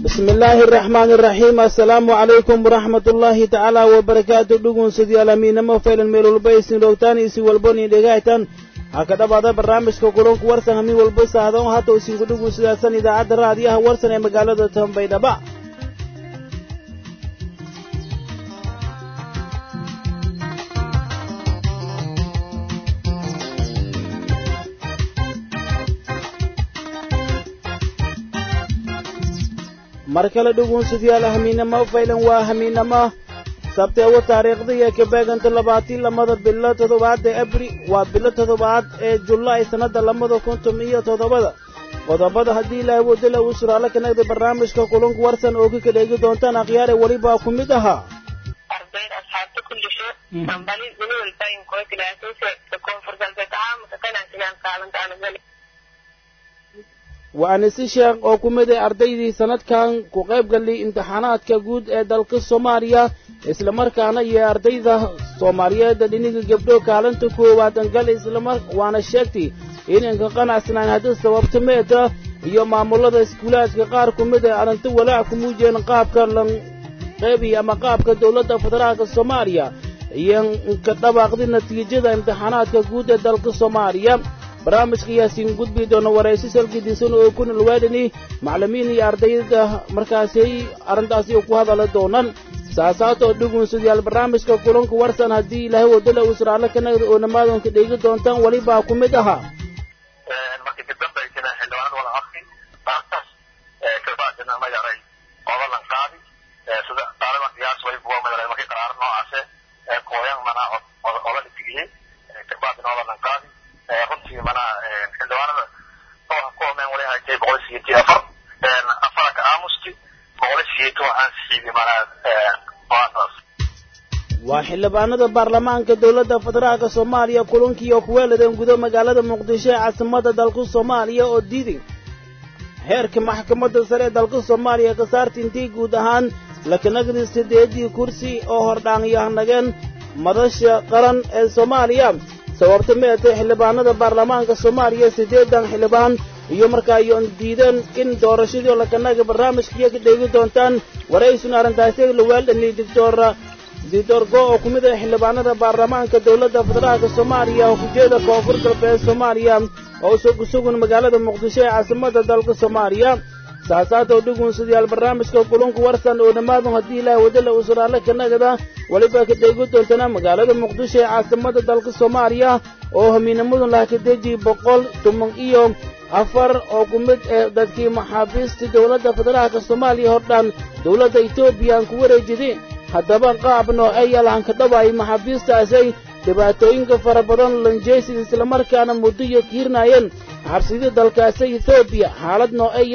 بسم الله الرحمن الرحيم السلام عليكم ورحمة الله تعالى وبركاته دقون سدي الأمين مفعل الميل البيس نوتاني سي والبني دقايتان هكذا بعد برنامج كوكولون ورسن همي والبس هذا هاتو سينكو دقون سدي أسان إذا عد راديها ورسن مقالة تهم بيدبا mar kale dhuguunsadayaal hamiinamo faylan waa hamiinamo sabteewo taariikhda iyo kabeeganta labaatiin lamada bilo toddobaad ee abri waa bilo toddobaad ee julaay sannadda lamada kuntum iyo toddobada qodobada haddii ilaahay wadala uu suraalo ka nagda barnaamijka kulunka warsan oo ka dheegi doontaan akhyaare welibaa ku mid ahaa ardayd asxaabta kullisho dambali weli walbaayin kuwa kilaasaysa koonfur galbeed caamka kanaasinaan kaalanta anagali waa anise sheekh oo ku mid ah ardaydii sannadkan ku qayb galay imtixaanaadka guud ee dalka soomaaliya islamarkaana iyo ardayda soomaaliyeed dhiniga gabdho kaalinta koowaad gal islamar waana sheegtay inanka qanacsanaan haddii sababta meeta iyo maamulada iskuulaadka qaar ku mid ah arrinta walaac ku muujiyeen qaabka lan qeybiya ama qaabka dowladda federaalka soomaaliya iyo ka dhawaaqday natiijada imtixaanaadka guud ee dalka soomaaliya barnaamijka yaasiin gudbi doona waraysi salkidiisan oo ku nalwaadhani macallimiin iyo ardayda markaasi arrintaasi ku hadala doonaan saasaatoo dhugunsadayaal barnaamijka kulanka warsan haddii ilaahay wadala uu siraalo ka nagda oo dhammaadonka dheegi doontaan welibaa ku mid ahaa markii kadambaysana xildhibaanada wala akri taas kabacdina ma yaray odalan qaadi sida taaliban qiyaas way buwa ma yaray markii qaraaro noocaase kooyan mana oda dhitigiyey kabacdina odalan qaadi runtii mana xildhibaanada oo ku homeen wali haytay boqol siyeetii afar afarka aamusti boqol siyeetii waxaan siiyey mana waataas waa xildhibaanada baarlamaanka dowladda federaalka soomaaliya kulankii oo kuweeladeen gudo magaalada muqdisho ee caasimadda dalka soomaaliya oo diiday heerka maxkamadda sare ee dalka soomaaliya ka saarta intii guud ahaan lakanagdi siddeedii kursi oo hordhaanyahnageen madasha qaran ee soomaaliya sababta meetay xildhibaanada baarlamaanka soomaaliya siddeedan xildhibaan iyo markaa yoon diideen in doorashadii lakanaga barnaamijkiyo ka dheegi doontaan waraysuna arrintaasi laweeldhani doctor doctor go oo ku mid ah xildhibaanada baarlamaanka dowladda federaalka soomaaliya hujeeda koonfur galbeed soomaaliya oo sugusugun magaalada muqdisho ee caasimadda dalka soomaaliya saasaatoo dhugunsadayaal barnaamijka kulunka warsan oo dhammaadun haddii ilaahay wadala uu suraale ka nagada weliba ka dheegi doontana magaalada muqdisho ee caasimadda dalka soomaaliya oo hamiinamadun laha ka deji boqol toban iyo afar oo ku mid ah dadkii maxaabiistii dowladda federaalka soomaaliya hordhaan dowladda etoobiya aan ku wareejiday haddaba qaab nooceeya lahan ka dhawaayay maxaabiistaasay dhibaatooyinka fara badan lanjeysid islamarkaana muddo iyo kiirnaayeen xabsidii dalkaasi etoobiya xaalad nooceeya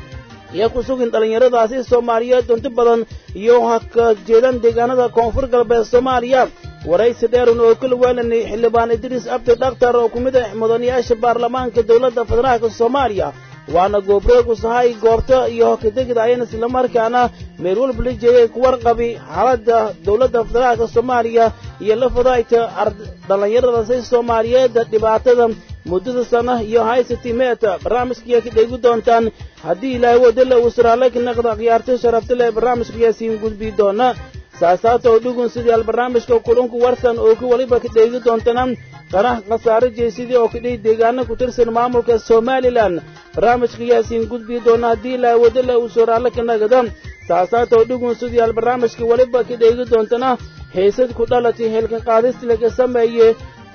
iyo ku sugin dhallinyaradaasi soomaaliyeed dunti badan iyo ha ka jeedan deegaanada koonfur galbeed soomaaliya waraysi dheerun oo kala waalanay xildhibaan idriis abdi dhakhtar oo ku mid ah mudanayaasha baarlamaanka dowladda federaalka soomaaliya waana goobreegu sahay goobta iyo hokadegida ayana islamarkaana meel walba la jeeyay ku warqabi xaaladda dowladda federaalka soomaaliya iyo la fadaayta dhallinyaradaasi soomaaliyeed dhibaatada muddada sana iyo haysati meeta barnaamijkaiyo ka dheegi doontaan haddii ilaahay wadala uu suraale ka naqda khiyaartay sharafta leh barnaamijka yaasiin gudbi doona saasaata oo dhugun sidayaal barnaamijka kulunku warsan oo ku weliba ka dheegi doontana qarax khasaare jeesidii oo kadhihi deegaano ku tirsan maamulka somalilan barnaamijka yaasiin gudbi doona haddii ilaahay wadala uu suraale ka nagda saasaata oo dhugun sidayaal barnaamijka weliba ka dheegi doontana heysad ku dhalatay heelkan qaadis laga sameeye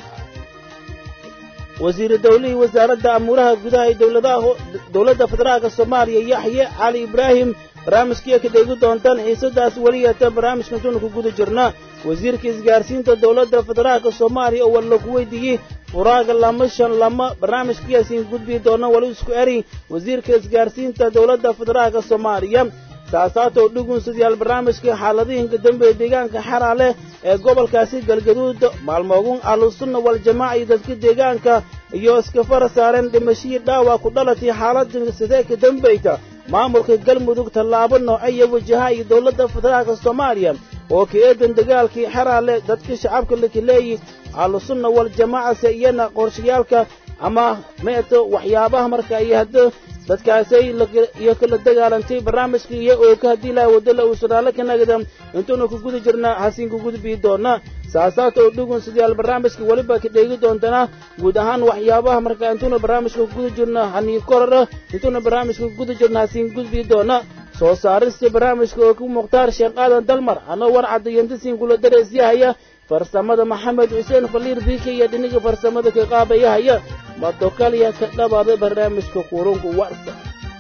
wasiiru dawlihii wasaaradda amuuraha gudaha ee dowladaha dowladda federaalka soomaaliya yaxye cali ibraahim barnaamijkiiya ka dheegi doontaan xiisadaas weliyata barnaamijkan tuna ku guda jirna wasiirka isgaarsiinta dowladda federaalka soomaaliya oo walla ku weydiiyey furaaga lama shan lama barnaamijkiyaasiin gudbi doona wali isku eri wasiirka isgaarsiinta dowladda federaalka soomaaliya saasaatoo dhugunsadyaal barnaamijka xaaladihinka dambe ee deegaanka xaraale ee gobolkaasi galgaduud maalmoogun ahlusunna waljamaaca iyo dadka deegaanka iyo iska fara saareen dhimashihii dhaawac ku dhalatay xaaladda sidee ka dambayta maamulka galmudug tallaabo noocaya wajaha iyo dowladda federaalka soomaaliya oo ka eedan dagaalkii xaraale dadka shacabka lakaleeyi ahlusunna waljamaacase iyana qorshayaalka ama meeto waxyaabaha marka iyo hadda dadkaasay iyo kala dagaalantay barnaamijka iyo oo ka haddii laha wadala uu sanaalo ka nagda intuuna ku guda jirna hasiin ku gudbii doona saasaata oo dhugun sidayaal barnaamijka weliba ka dheegi doontana guud ahaan waxyaabaha marka intuuna barnaamijka ku guda jirna hanii korara intuuna barnaamijka ku guda jirna hasiin gudbii doona soo saarista barnaamijka oo ku mukhtaar sheekh aadan dalmar anoo warcadda yantasiin kula dareesyahaya farsamada maxamed xuseen faliir biika iyo dhiniga farsamada ka qaabayahaya madokaliya ka dhabaada barnaamijka qurunka warsa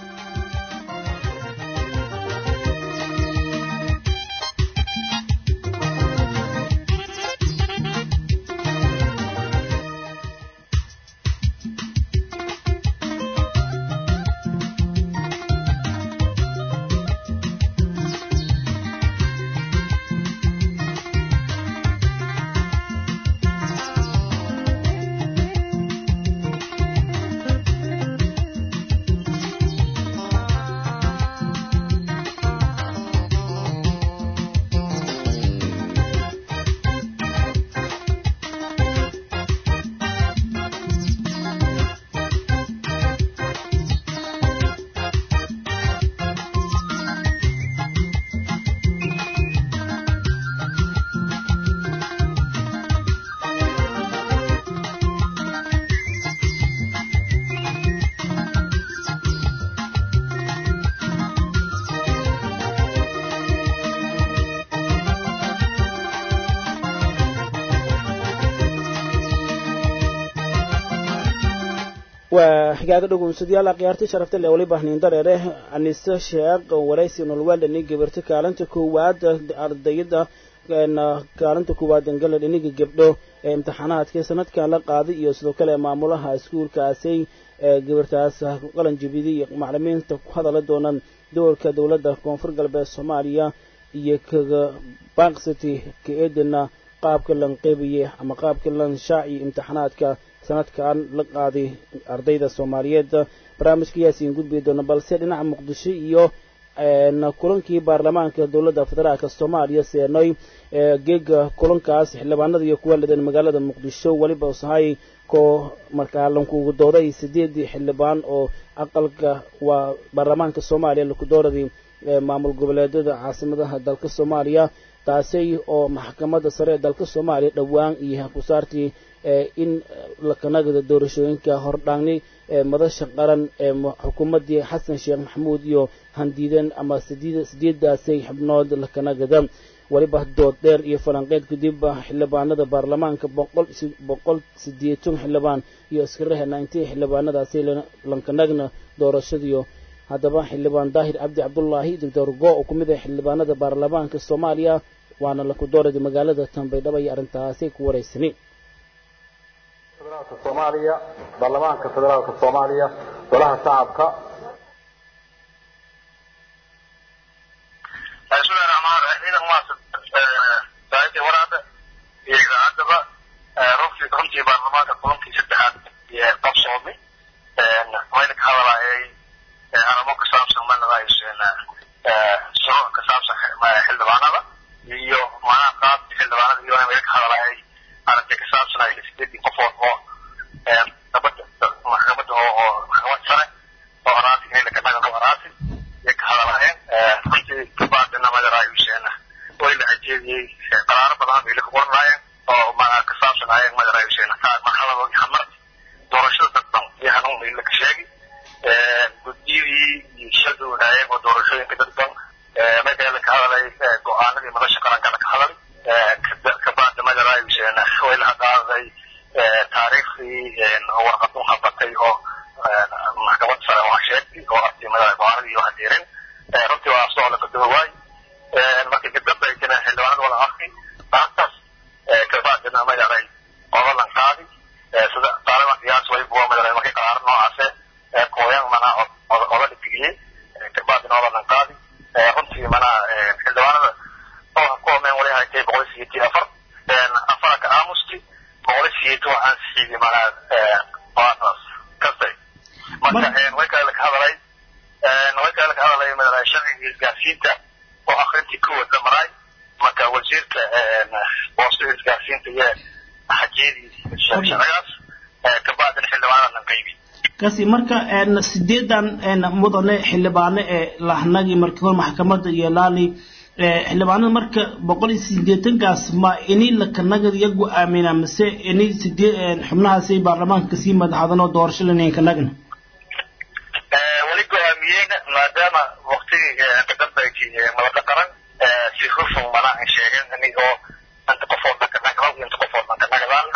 waa xigaaga dhugunsadayaal akhyaarti sharafta le waliba hniindareere anise sheekh waraysi nolwaldhani gabarta kaalinta koowaad ardayada kaalinta koowaad angala dhiniga gabdho ee imtixaanaadka sanadkan la qaaday iyo sidoo kale maamulaha iskuulkaasay gabartaas qalan jabidi iyo maclimiinta ku hadala doonaan doorka dowladda koonfur galbeed soomaaliya iyo kaga baaqsati ka eedana qaabka lan qeybaye ama qaabka lan shaaci imtixaanaadka sanadkan la qaaday ardayda soomaaliyeed barnaamijka yaasiin gudbi doona balse dhinaca muqdisho iyo kulankii baarlamaanka dowladda federaalk soomaaliya seenoy geega kulankaas xildhibaanada iyo kuwa lidan magaalada muqdisho weliba usahay koo markaa lankugu dooday sideedii xildhibaan oo aqalka waa baarlamaanka soomaaliya lakudooradii maamul goboleedyada caasimadaha dalka soomaaliya taasi oo maxkamadda sare ee dalka soomaaliya dhowaan iyo kusaartii in lakanagada doorashooyinka hordhaangnay madasha qaran ee xukuumaddii xasan sheekh maxamuud iyo handiidan ama sideedaasay xubnood lakanagada weliba dood dheer iyo falanqeyd kadib xildhibaanada baarlamaanka boqol sideetan xildhibaan iyo iskarahena intii xildhibaanadaasi lankanagna doorashadiyo haddaba xildhibaan daahir cabdi cabdullaahi doctor go oo ku mid ah xildhibaanada baarlamaanka soomaaliya waana lakudooradi magaalada tanbaydhaba iyo arrintaasi ku wareysani federaalka soomaaliya baarlamaanka federaalka soomaaliya golaha shacabka bismillahi raxmaan raxiim ciidan maasa saaxiibtii waraada iyo idaacaddaba runtii runtii baarlamaanka kulankii saddexaad ee qabsoomay wayna ka hadalaayay arrimo ku saabsan manadaaysen shuruuc ka saabsan xildhibaanada iyo macnaha qaabkii xildhibaanada iyo wayna ka hadalaayay aragti ka saabsan ay sideedii qofood oo nabadda maxkamadda oo oo maxkamad sare oo araasi inay ka dhagan araasi iyo ka hadalaayeen runtii kabaadina madarayuseen way la ajeediyey qaraaro badan bay la qornaayeen oo macnaha ka saabsan ayeen madarayuseen marxaladooda xamar doorashada dadban iyo hanuun bay la ka sheegi guddiyadii iyo shirka wadaayeen oo doorashooyinka dadban markaa la ka hadalay go-aanadii madasha qarankana ka hadalay kabacdi madarayuseen way la qaaday taariikhdii warqadun habatay oo maxkamad sare waa sheegtay oo artimada go-aanadii iyo hadeerin runtii waa soo la badoo waay markii kadambaysana xildhibaanada wala akri maantaas kabacdina madaray odalan qaadi sida taaliban qiyaas way buwa madaray markii qaraaro noocaase kooyan mana oda dhigiyey kabacdina odalan qaadi runtii mana xildhibaanada oo kuwameen wali haytay boqol siyeetii afar afara ka aamusti boqol siyeeti waxaan siiyey mana partners kastay marka way kale ka hadalay way kale ka hadalay madaray sharciga isgaarsiinta oo akrintii kuwad la maray marka wasiirka boostada isgaarsiinta iyo xajeedii sharcigaas kabacdina xildhibaanada lan qaybi kasi marka sideedan mudane xildhibaano ee lahnagii markii hore maxkamadda iyo laali xildhibaanada marka boqol iyo sideetankaas ma ini lakanagad iya go-aamina mise ini sidee xubnahaasi baarlamaanka kasii madaxadan oo doorasho laninkanagna weli go-aamiyeen maadaama waktigii ka dambeyti madada qaran si hufun mana ay sheegeen inigoo inta qofood dhankanagadaan inta qofood dhankanagadaan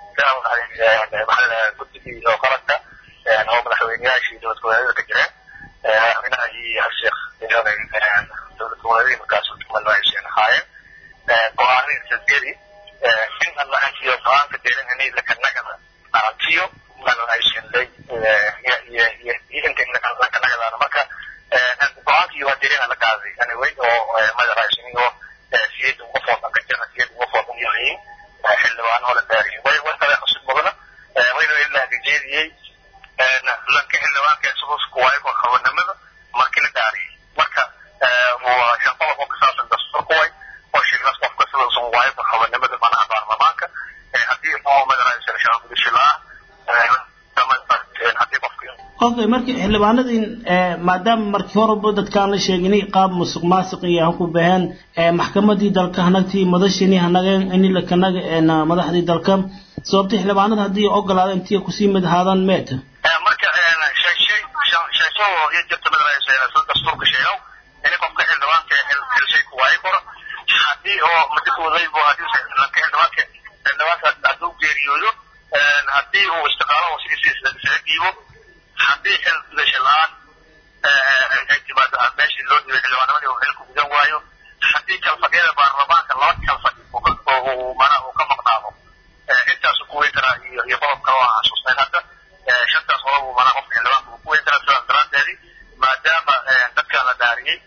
guddigii oo qaranka oo madaxweyneyaashii dowlad goboleedyada ka jireen madaxweynaha iyo sheekh dowlad goboleedyadii markaas malaaisheen ahaayeen go-aanin sadgeri in alla antiyo go-aanka deerin inay lakanagada aragtiyo malaaisheen lay iyo iyo inta lakanagadaana marka go-aankii waa derin la qaaday anyway oo madaxaishin oo siyad qofood ka jira siyad qofood u yahiin xildhibaano la daariyay way way kale xusub mudana wayna ilaa gajeediyey lanka xildhibaanka isagoo waayo ko hawanimada markii la daariyay marka waa shaqada oo ka saabsan dastuurka way oo shirkaas qofka sida usan waayo ko hawanimada manaha baarlamaanka haddii oo madaxaysan shaqa gudasho la-aan haddii qofka okay marka xildhibaanadii maadaama markii horeba dadkaan la sheeginay qaab musuq maasuq iyo han ku baheen maxkamadii dalka hanagtii madashini hanageen ini lakanaga madaxdii dalka sababta xildhibaanada haddii ogolaada intii kusii mid ahaadaan meeta marka shay shay shaysoo iyo jirta madaxaysa dastuurka sheegow ini qofka xildhibaanka xilshay ku waayi karo haddii oo madakoodayboo haddii lanka xildhibaanka xildhibaanka hadduu geeriyoodo haddii uu istiqaalo oo sidiisa isaga dhiibo haddii xil gudasho la-aan ay timaado meeshii loo dhiibay xildhibaanamadii uu xilku gudan waayo haddii kalfadhiyada baarlamaanka laba kalfadhi uu mana uu ka maqnaado intaasu ku weyn karaa iyo iyo qodob kale oo aan xasuusnayn hadda shantaas qodob uu mana qofka xildhibaanka uu ku weyn karaa sidaas daraaddeedii maadaama dadka la dhaariyey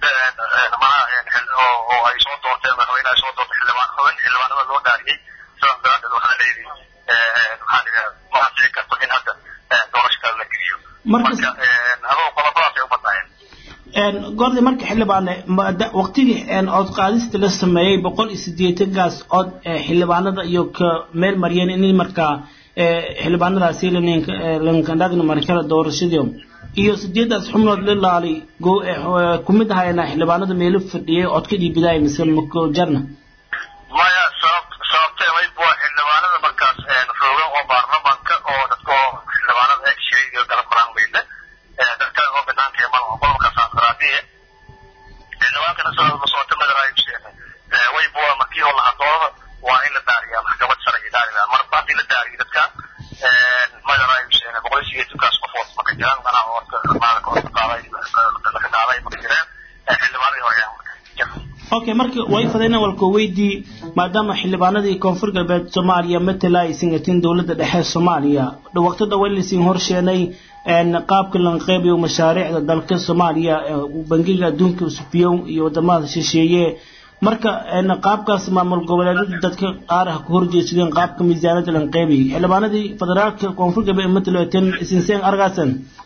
mana oo ay soo doorteen madaxweyne ay soo doortay xildhibaan xubin xildhibaanada loo dhaariyey sidaas daraaddeed waxaa la yidhi maxaa la ma ansici karto in hadda doorasho kale la geliyo marka adoo qodobadaas ay u badnaayeen goordi marka xildhibaane waqtigii cod qaadista la sameeyey boqol iyo sideetankaas cod xildhibaanada iyo ka meel mariyeen in markaa xildhibaanadaasi lankandhagna markala doorashadii iyo sideedaas xubnood la laali kumid ahayna xildhibaanada meelo fadhiyay codka dhiibidaay mise jarna maya sabab sababtee wayb waa xildhibaanada markaas roogan oo baarlamaanka oo dadka oo xildhibaanada ee shiray iyo galab qoraan weyle dadka oo banaanka ee mal qodobka saasaraadiye xildhibaankana soo soota madaraayibseen wayb waa markii oo lahadooda waa in la daariyaa maxkamad sare iyo daaridaa marba haddii la daariyo dadka madaraayibseen boqol iyo sideetankaas qofood maka jiraan manaa oo maalka oo qaaday laka qaaday maka jireen xildhibaanadii hore okay marka way fadayna walka weydii maadaama xildhibaanadii koonfur galbeed soomaaliya matala ay singatiin dowladda dhexe soomaaliya waqti dhawa laysiin horsheenay qaabka lanqeybiyo mashaariicda dalka soomaaliya bangiga adduunka subiyow iyo wadamada shisheeye marka qaabkaas maamul goboleedyada dadka qaar ah ku horjeedsadeen qaabka miisaanada lanqeybiy xildhibaanadii federaalka koonfur galbeed matala ten isinseen argaasan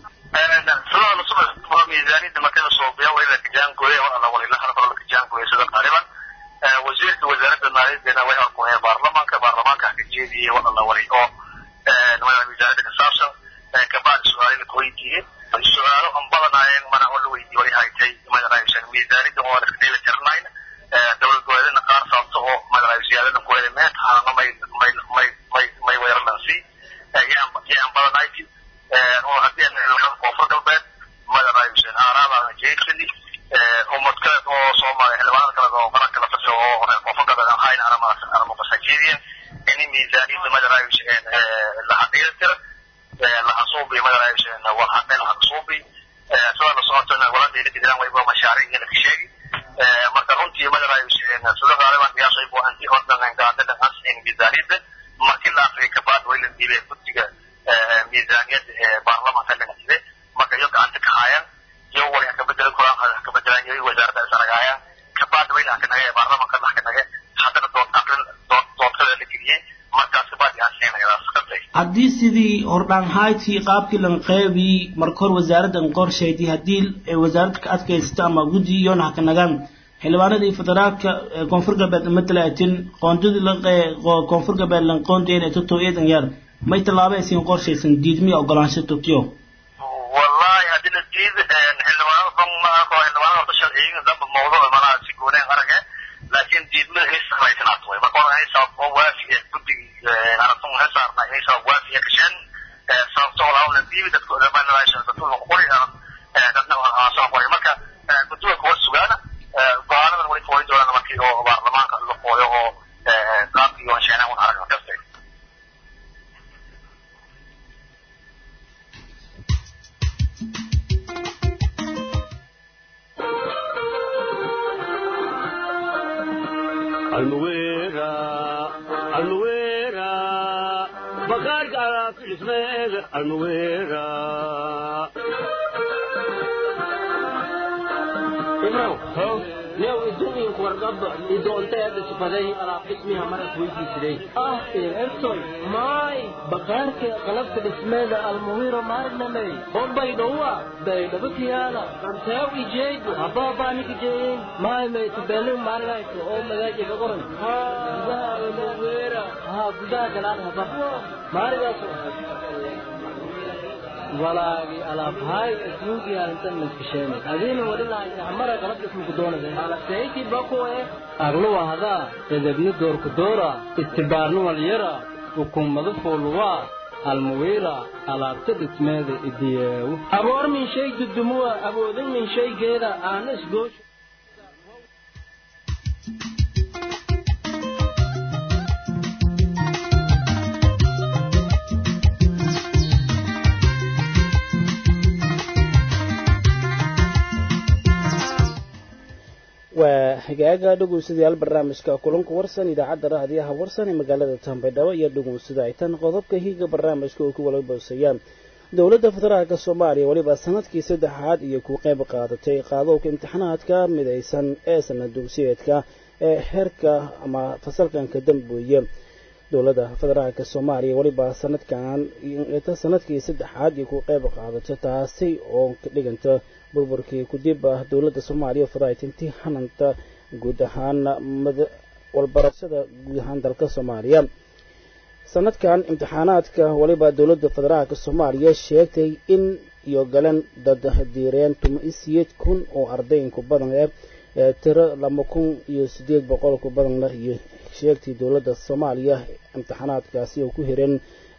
miisaaniyadda markada soobiya waa ila kajaangooya waa alla walilaha la kajaangooya sida qaaliban wasiirka wasaaradda maaliyaddana way horkuheen baarlamaanka baarlamaanka haka jeediyey waa alla wali oo miisaaniyadda ka saabsan kabacdi su-aalina ka weydiiyey su-aalo an badanaayeen mana oo la weydiiyey wali haytay madaraayisan miisaaniyadda oo iska dheeli tirnayn dowlad goboleedna qaar sababta oo madaraayo siyaadadan kuwele meet halana may may may may may weerarlansi yaan yaan badanayti oo haddii aan koonfur galbeed madaraayisan aaraabaa jeedsani ummad kale oo soomaaliya xildhibaanada kale oo qaranka la fasiyo oo reer koonfur galbeed aan hayn aramaas aramasajeediyan ini miisaaniyadda madaraayisan la xaqiiri tira la xasuubi madaraayisan waa xaqeen la xasuubi sida la socotana wala dheeli jiraan wayba mashaariic la ka sheegi marka runtii madaraayisan sida qaaliban qiyaas ay buu anti hordan gaadada asin miisaaniyadda markii la aqri ka baad way la diilay guddiga miisaaniyadda ee baarlamaanka la diilay marka iyo gacanta ka hayaan iyo wali ka bedel quraan ka bedelan iyo wasaaradda isaragaayaan ka baad way la ka nagay baarlamaanka la ka nagay haddana dood aqrin dood doodkada la geliyay markaas ka baad aan siinayna sakatay haddii sidii hordhaan haytii qaabkii lanqeybi marka hor wasaaraddan qorshaydii haddii wasaaradda ka adkaysta ama guddi iyona haka nagaan xildhibaanadii federaalka koonfur galbeed matala atin qoondadii koonfur galbeed lanqoondeen ee toto eedan yar may tallaabeysiin qorshaysan diidmiya ogolaansho tokyo wallahi haddii la diid xildhibaanada ban ma arko xildhibaanada horta sharciyin dhanba mawduuc malaha si gooneen arage laakiin diidmada hay samaysan at way marka hore hay sabab oo waafiya guddiga aragtun hay saarnay hay sabab waafiya kasheen sababto walaa la diibi dadka odamaanadaasha dadka lagu qori dadna soo qori marka guddiga kuwa sugaana go-aanadan wali foori doonaan markii oo baarlamaanka la qooyo oo qaabkii oo sheenaan un aragna kasta almuwera almuwera bakaarka alaabta dhismeega almuwera ibrow new idooyinku wargaba idoonteeda sifaday alaab dhismiha maras weydiisiday ah ertoy maay bakaarka qalabka dhismeeda almuwiro maarnamey hombaydhowa baydhabakiyaala ranteew ijeegu habaabaaniki jeeyin maay maytubelin maargayso oo magaajiga qoran gudaha almuwira haa gudaha galaan haba maarigaaso walaagi alaabhaay adduunkii arintan maskasheenay adiina wadhilahay hamara qalab dhismuku doonada alaseyti bakuwe agluwa hadaa edebni doorku doora istibaarni walyara ukummadu fuuluwaa almuwiira alaabta dhismeeda idiyeewu aboor min shay dudumuwa awoodin min shaygeeda aana isgoosho waa hagaaga dhegeystayaal barnaamijka kulanka warsan idaacadda raadiyaha warsan ee magaalada tambadhabo iyo dhegeystada ay tan qodobka higa barnaamijka oo ku wala boosayaan dowladda federaalka soomaaliya weliba sanadkii saddexaad iyo ku qayb qaadatay qaadowka imtixaanaadka midaysan ee sanad dugsiyeedka ee heerka ama fasalkanka dambeeye dowladda federaalka soomaaliya weliba sanadkan sanadkii saddexaad iyo ku qayb qaadato taasi oo ka dhiganta burburkii kudib ah dowladda soomaaliya fadaatintii hananta guud ahaan walbarashada guud ahaan dalka soomaaliya sanadkan imtixaanaadka weliba dowladda federaalka soomaaliya sheegtay in iyo galan dad diireen tuma-isiyeed kun oo ardayinku badan eh tiro laba kun iyo sideed boqol ku badan leh iyo sheegtay dowladda soomaaliya imtixaanaadkaasi oo ku hireen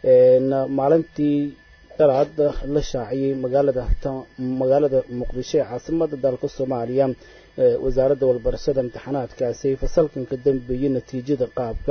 maalintii dalaad la shaaciyey magaalada magaalada muqdisho ee caasimada dalka soomaaliya wasaaradda walbarashada imtixaanaadkaasi fasalkan ka dambeeyey natiijada qaabka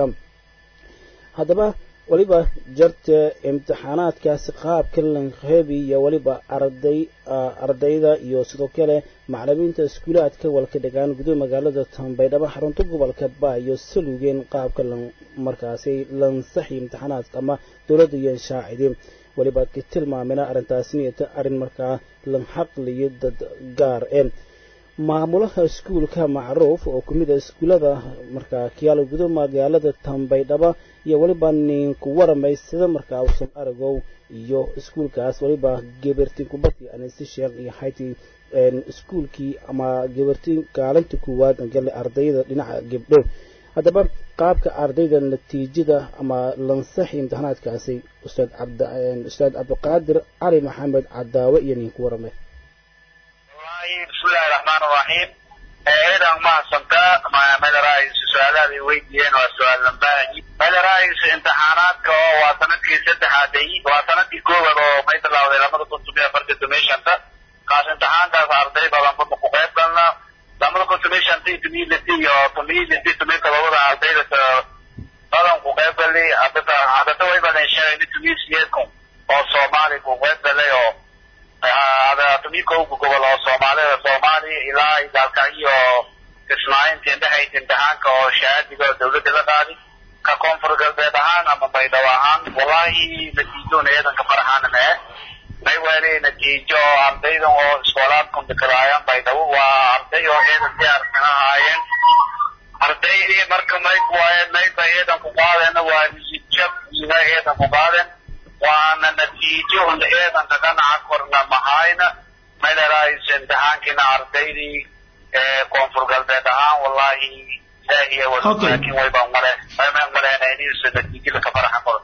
haddaba weliba jarta imtixaanaadkaasi qaabka lanqeebi iyo weliba arday ardayda iyo sidoo kale macalimiinta iskuulaadka walka dhigaan gudaha magaalada tambaydhabo xarunta gobolka ba iyo salugeen qaabka markaasi lansaxi imtixaanaadka ama dowladda iyo shaacidi weliba ka tilmaamina arrintaasina arrin markaa lan xaqliyo dad gaar e maamulaha iskuulka macruuf oo kumid a iskuullada markaa kiyaalo gudo magaalada tambaydhaba iyo weliba ninku waramay sida markaa usan aragow iyo iskuulkaas weliba gebertin kubadii anisi sheekh iyo hayti iskuulkii ama gebertin kaalinta koowaad gale ardayda dhinaca gebdho haddaba qaabka ardayda natiijada ama lansaxi imtixaanaadkaasi ustaad cabd ustaad cabdiqaadir cali maxamed cadaawe iyo ninku waramay bismillahi raxmaan raxiim eedan mahadsantaa madarais su-aalaada weydiiyeen waa su-aal lambaahi madarais imtixaanaadka oo waa sanadkii saddexaaday waa sanadkii koowaad oo may bilaawday labada kun tomiyo afarta domeshanta kaas imtixaankaas arday badan bama ku qayb galna labada kun tomiyo shanta iyo tomiyo liti iyo tomiyo liti tomiyo todobada ardayda badan ku qayb galay hadada hadada way badan sheegay tomiyo sideed kun oo soomaali ku qayb galay oo tumikowga gobol oo soomaalida soomaaliya ilaa dalka iyo kismaalintii indhexaysa imtixaanka oo shahaadiga oo dawladda la qaadi ka koonfur galbeed ahaan ama baydhabo ahaan wallahi natiijoona eedanka faraxaana mee may weli natiijo oo ardaydan oo iskoolaadkan dikalaayaan baydhabo waa arday oo eedan diyaarsan ahaayeen ardaydii marka may kuwaayeen mayba eedan ku qaadeen waa niyadjab ina eedan ku qaadeen waana natiijo un eedanka dhanaca korna mahayna maydhalaaysa imtixaankiina ardaydii koonfur galbeed ahaan wallahi ilaahiya wal laakiin wayba male mayma maleynayniisa natiijada ka faraxa qoran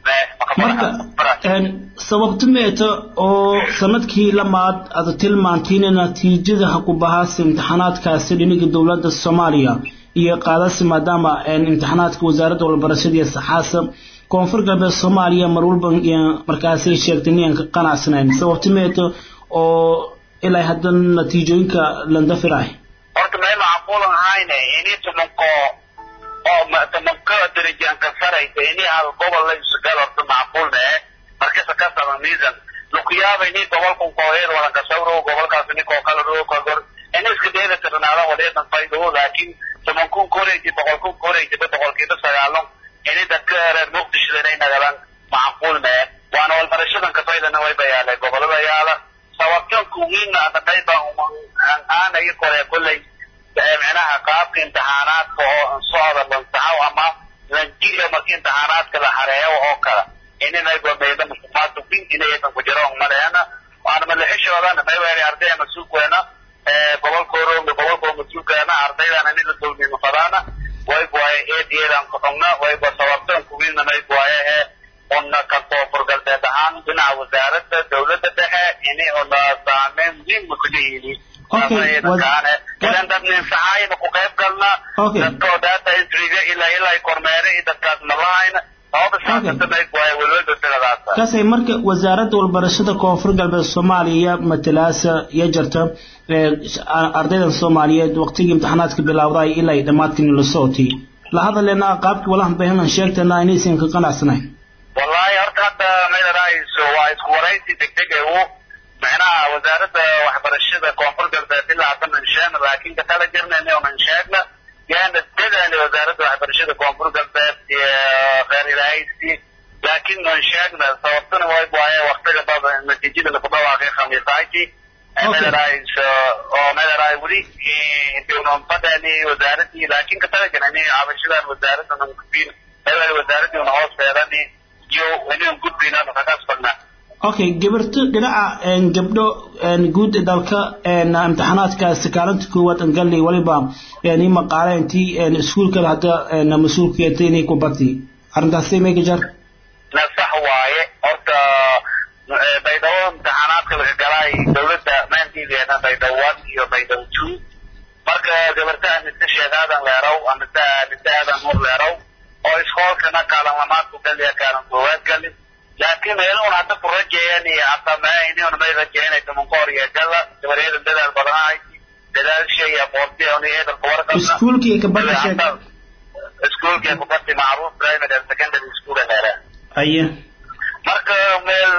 marka sababta meeta oo sanadkii lamaad aad tilmaantiin natiijada ha ku bahaasa imtixaanaadkaasi dhiniga dowladda soomaaliya iyo qaadasi maadaama imtixaanaadka wasaaradda walbarashada iyo saxaasa koonfur galbeed soomaaliya mar walba markaasay sheegtay inaan ka qanacsanayn sababta meeta oo ilaa hadda natiijooyinka landafirahay horta meel macquulan ahayne ini tumanko oo tumanko darajaanka saraysa ini hal gobol la isugal horta macquulna eh markasa ka sama miisan lukuyaaba ini gobolkan kooheed walanka sawro gobolkaas ini koo kala roo kagor ini iska dheeda tirnaada wadeedan faydo laakiin tumankun koreysa boqolkun koreysa boqolkiiba sagaalon ini dadka reer muqdisho inay nagalaan macquulna eh waana walbarashadan kafaydana way bayaale gobolada yaala sababtan kuwiina adadayba aanaya kore kolley micnaha qaabka imtixaanaadka oo socda lansaxaw ama lanjiga marka imtixaanaadka la xareeyo oo kala inayba meeda musuqmaadka binkinayatan ku jiro maleena waana malixishoodan mayweeri ardaya mas-uulkeena gobolkooda gobolkoo mas-uulkeena ardaydana nila dulmima fadaana waybuwaye eediyeedan kuxugna wayba sababtan kuwiina maybuwaye ee una ka koonfur galbeed ahaan dhinaca wasaaradda dowladda dhexe ini una saameyn muhiim ku leeyihiin idan dad ninsaxaayna ku qayb galna dadkoo data entryga ilaa ilaa kormeere iyo dadkaas malahayna sababa saasatamayg waaye welwelba tiradaasa kasay marka wasaaradda walbarashada koonfur galbeed soomaaliya matalaasa iyo jarta ardaydan soomaaliyeed waqtigii imtixaanaadka bilaawday ilaa ay dhammaadkani la socotay la hadalena qaabkii walahan bahanan sheegtana inaysan ka qanacsanayn wallahi horta hadda maydadahayso waa isku waraysi degdeg u macnaha wasaaradda waxbarashada koonfur galbeed ilaa hadda nan sheegna laakiin katala jirnayna onan sheegna yaana dadaali wasaaradda waxbarashada koonfur galbeed iyo reer ilaahaysi laakiin nan sheegna sababtuna way waaye waqtiga bada natiijada lagu dhawaaqay khamiisaaki maydadahayso oo maydadahay weli intuunan fadhani wasaaradii laakiin katala jirnani cabashadan wasaaradda nan gudbin maydadahay wasaaradii una hoos feedani okay gabarto dhinaca gabdho guud dalka imtixaanaadkaasi kaalinta koowaad angali waliba i maqaale intii iskuulkada hadda mas-uulkeeta inay ku barti arrintaasi mayga jar na sax waaye horta baydhabo imtixaanaadka laga galay dowladda maantiideena baydhabo one iyo baydhabo two marka gabarta amise sheekaadan leerow amise amise aadan nur leerow oo iskoolkana kaalan lamaad ku galiya kaalan koowaad gali laakiin meeluun hadda ku rajeeyan iyo hadda inuun may rajeynay tumankoor iyo gala gabareeda dadaal badanahay dadaalsha iyo aqoontiya un iyo eedarka warqabna iskuulkii kabadda sheeg iskuulkii kubaddi macruuf primary and secondary school heere aye marka meel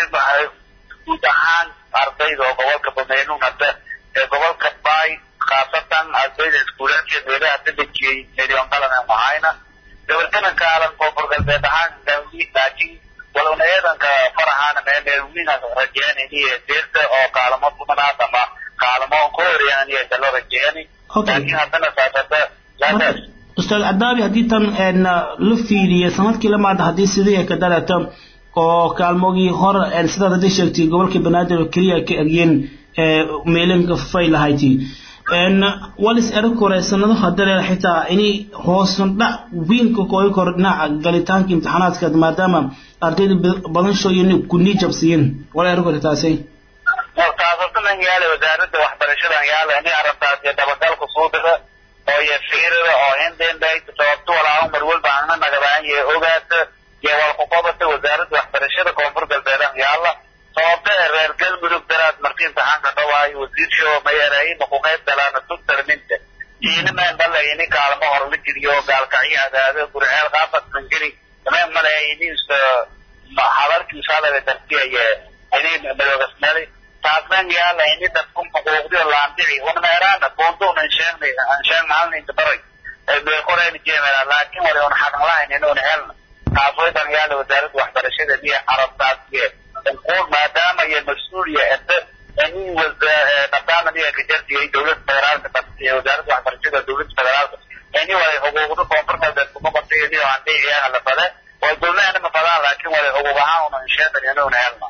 guud ahaan ardayda oo gobolka bameeluun hadda ee gobolka bay khaasatan ardayda iskuulaadkeed meelaha hadda dejiyey milyon qalan mahayna gabartana kaalan koonfur galbeed ahaan dawli laakiin walowna eedanka farahaana meelmeelwina rajeynayni deerta oo kaalamo tumanaad ama kaalamo ku horeeyaan iyo dalo rajeeyani laakiin haddana saasada laadaas ustaad cadaabi haddii tan la fiiriyo sanadkii lamaad haddii sidii ka dhalata oo kaalmogii hore sidaad haddii sheegtay gobolka banaadir oo keliya ka eryeen meelinka fay lahayti walis erag hore sanado hadale xitaa inay hoosan dhac wiinka kooga kor dhinaca galitaanka imtixaanaadka maadaama ardayda badan shooyin kunii jabsiyin wala erag hore taasay taasartanan yaale wasaaradda waxbarashadan yaale ini arrintaas iyo dabagalka suudada oo iyo fiirada oo hindindayta sababto walaa mar walba ana nagadaan iyo ogaata iyo walkuqobata wasaaradda waxbarashada koonfur galbeedan yaala sababta reer galmudug daraad markii imtixaanka dhawaayo wasiirsho mayareeyin ku qayb galaana tugtarminta iinimaan dhala ini kaalmo hor la geliyo gaalkacyo adaado gurceel qaafadkan geli dameen male inis habarkiisa hadale dartiyaye ini madoogasmeli taasnan yaala ini dadkun xuquuqdiyo laandici unmeeraana boonto unan sheegnay aan sheegna halninka baray beekoreyna jeemela laakiin wali un xaqan lahayn inuun helna taas way dan yaala wasaaradda waxbarashada niyo carabtaasiye unquud maadaama iyo mas-uuliya ete ini maadaama niya kajartiyay dowladda federaalka wasaaradda waxbarashada dowladda federaalka ini walay xuquuqda koonfur galbeed kuma qabtay niyo andiciyaha la fade way dowladana ma fadaan laakiin walay xuquuq ahaan unan sheegan inuun helna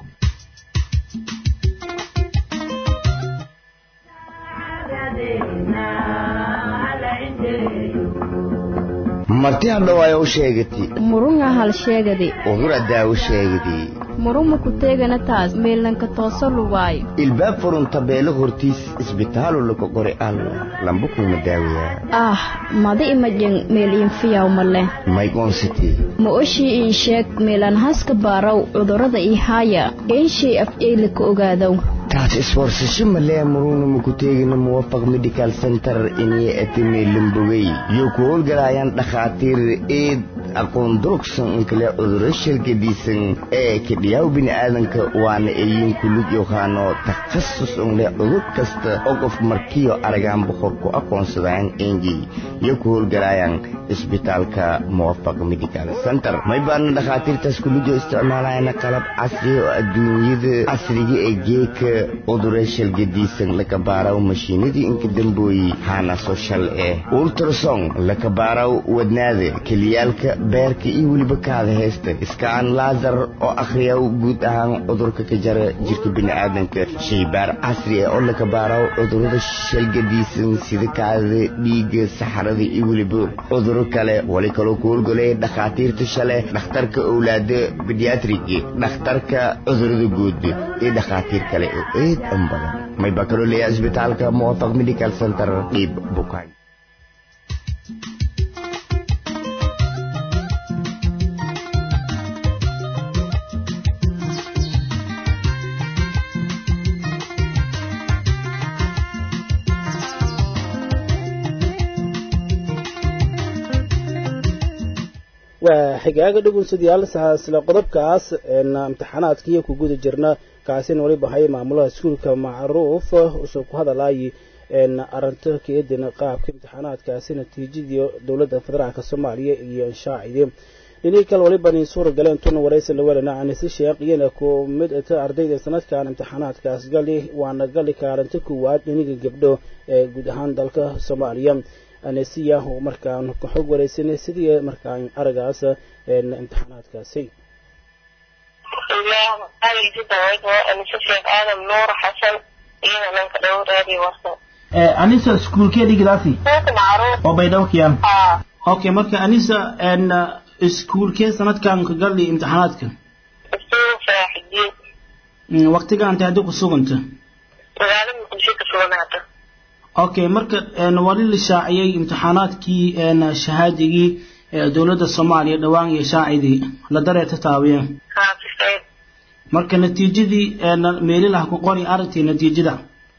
marti hadhowaayo u sheegati murunga hal sheegadi udura daawo sheegadi muruma ku teegana taas meelanka tooso lugaayo ilbaab furunta beelo hortiis isbitaalu laka qori alla lamba kuma daawayaa ah madi imajen meel iinfiyaw male maygoonsiti ma oshii ii sheeg meelan haska baaraw cudurrada ii haaya eenshay af eylika ogaadow taas iswarsasho malee muruna maku teegina muwafaq medical center inay atimeelambogey yo ku howlgalaayaan dhakhaatiir eed aqoon durugsan inkale cuduro shalgadiisan ee kidhiyaw bini'aadanka waana eeyin kulug yohaano takhasus unle cudur kasta oo qof markiyo aragaan boqor ku aqoonsadaan enji yo ku howlgalaayaan isbitaalka muwafaq medical center may baana dhakhaatiirtaas kulujo isticmaalayana qalab casri oo adduunyada casriga ee geeka cudure shalgadiisan lakabaaraw mashiinadii inka dambooyi haana soshal eh ultrason lakabaaraw wadnaada keliyaalka beerka iyo weliba kaada heesta iskaan laasar oo akhriyaw guud ahaan cudurka ka jara jirka bini'aadanka shaybaar casri ah oo lakabaaraw cudurada shalgadiisan sida kaadada dhiigga saxarada iyo weliba cuduro kale wali kaloo ku howlgolay dhakhaatiirta shale dhakhtarka owlaada bediatrigi dhakhtarka cudurada guud iyo dhakhaatiir kale oo eed an badan may baa kaloo leeyahay isbitaalka muwafaq medical center dhiib bukaan waa xigaaga dhugunsadyaal isla qodobkaas imtixaanaadkiiyo ku guda jirna kaasina waliba hay maamulaha iskuulka macruuf usoo ku hadalaayay arinta keedin qaabka imtixaanaadkaasi natiijadii dowladda federaalk soomaaliya iyo inshaacidi dhinii kale waliba nin suura galeen tuna waraysi lawelana anise sheekh iyana ku mid ita ardayda sanadkan imtixaanaadkaas gali waana gali kaalinta kuwaad dhiniga gabdho ee guud ahaan dalka soomaaliya anesiya oo markaan ka xog waraysanay sidii markaan aragaas imtixaanaadkaasi anisa iskuulkee dhigidaasi oo baydhabo kiyaan okay marka anisa iskuulkee sanadkan ka gali imtixaanaadka waqtiga anta hadii ku suganta okay marka wali la shaaciyey imtixaanaadkii shahaadigii dowladda soomaaliya dhowaan iyo shaacidii la dareeta taawiya marka natiijadii meelilah ku qori aragtay natiijada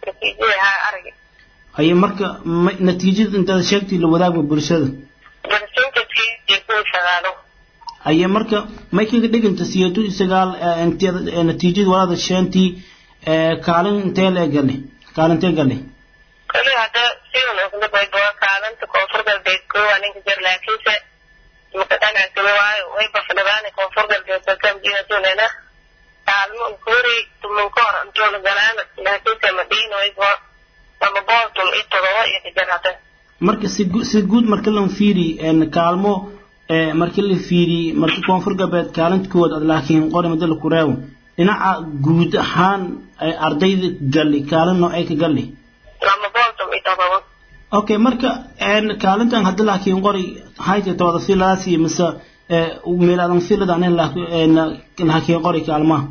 aye marka natiijada intaad sheegtay la wadaagba bulshada aye marka may kaga dhiganta siyeetu sagaal natiijada walaada sheentii kaalin intee lee gali kaalintee gali kali hadda sidan ogna baydoa kaalanta koonfur galbeed koowa ninka jir laakiinse makadhanaagtama waayo way bafdhagaani koonfur galbeed bakamjinatunena kaalmo nkuri tumanka hor antoola galaana laakiinse madhiin waybo lama booltum i todoba iyo kajar hadda marka si si guud marka lan fiiri kaalmo marka la fiiri marka koonfur galbeed kaalintkood ad laakiin qori madala ku reewo dhinaca guud ahaan ardayda gali kaalin noocay ka gali okay marka kaalintan hadda laakiin qori hayta tawada filadaasi mise meelaadan filada anen laakiin qori kaalmaha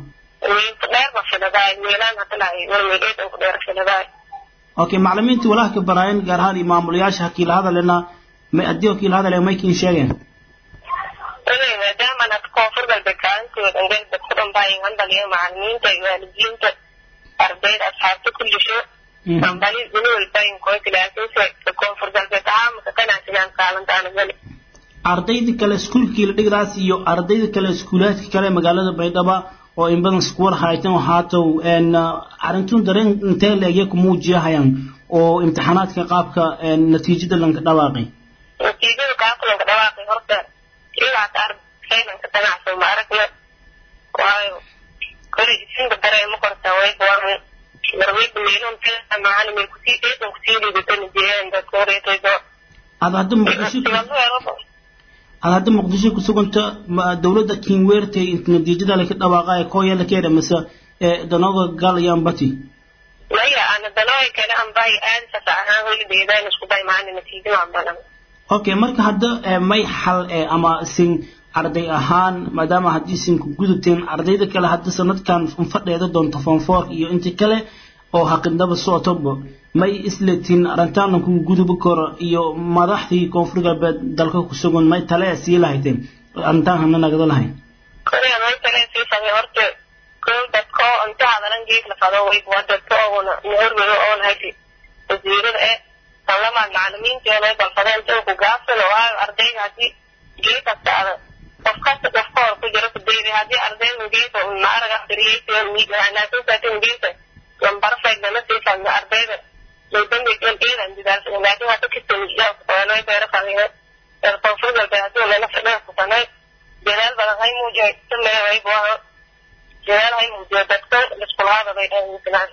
okay macalimiinta walaha ka baraayeen gaar ahaan iyo maamulayaasha hakiila hadalena may adii hakiila hadale maykin sheegeen maadaama had koonfur galbeed kaalintooda galbeed ku dhanbaayin handaliyo macalimiinta iyo waalidiinta ardayda asxaabta kullisho ambali duniwalbayin koyka laakiinse koonfur galbeed ahaa maka kanaasinaan kaalintaana gali ardayda kale iskuulkii la dhigdaas iyo ardayda kale iskuulaadka kale magaalada baydhaba oo in badan iskuwar haytan oo haatow arintun dareen intee leegya ku muujiyahayaan oo imtixaanaadka qaabka natiijada lanka dhawaaqay natiijada qaabka lanka dhawaaqay horta ilaata ardaylanka ganacso ma aragna waayo kole isinka dareema korta way warmi marweyda meelon macalin may kusii eedan kusii liidatana jireen dadka horeetaydo ad hadda muqdisho ad hadda muqdisho ku suganta dowladda kinweertay natiijada laka dhawaaqaya kooya la keena mise danoga galayaan bati maya ana danooy kale anbay aadisasa ahaan holideedaan isku day macalin natiijada aan badan okay marka hadda may xal ama sin arday ahaan maadaama haddii sin ku gudubteen ardayda kale hadda sanadkan fadheeda doonto fonfor iyo inta kale oo haqindaba socotoba may islatiin arrintaana ku gudubi karo iyo madaxdii koonfur galbeed dalka ku sugan may tale sii lahayteen arrintaan hana nagada lahayn korea may tale sii samay horta kow dadka oo inta hadalan geed la fado way waa dadka oona nahorwado oon hagi wasiirada ee talamaad macalimiinteena ay balfadeen inta ku gaabsan oo ah ardayga haddii geed kasta ada qof kasta qofka hor ku jiro ku dayday haddii ardayda geedka maaraga akriyaysa miigaanaasin saatin geedka lambarfayda la sii fadna ardayda lodambigan iidan didaarsan laakiin hadda kitamiyaa kuqoonay beera fadhiyo ee koonfur galbeed haddii lala fadhiyo kuqoonay dadaal badan hay muujiyay sameeya way buaha dadaal hay muujiya dadka iskulaada bay dhahaan